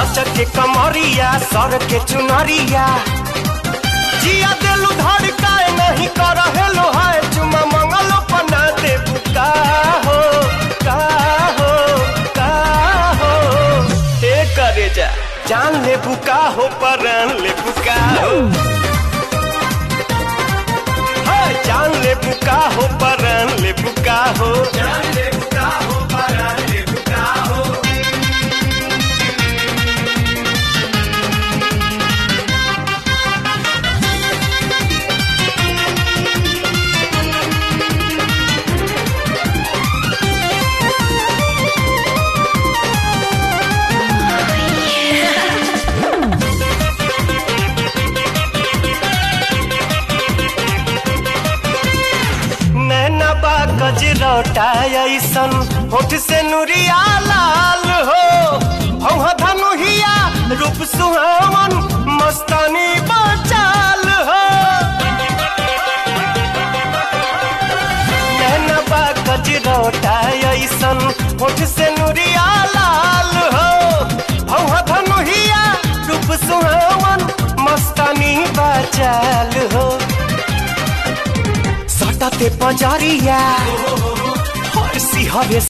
लचक के कमरिया सर के चुनरिया जिया देलू धड़काए नहीं कर हेलो हाय चुमा मंगलो पना दे बुका हो का हो का हो हे करे जा जान ले बुका हो परान ले बुका हो हाय जान ले बुका हो परान ले बुका हो जान ले बुका हो परान ले बुका हो नैना बा गजरौटा ऐसन होठ से नुरिया लाल हो हौहा धनुहिया रूप सुहावन मस्तानी बचाल हो नैना बा गजरौटा ऐसन होठ से नुरिया लाल हो हौहा धनुहिया रूप सुहावन मस्तानी बचाल हो सटते पजरिया हर सिहरे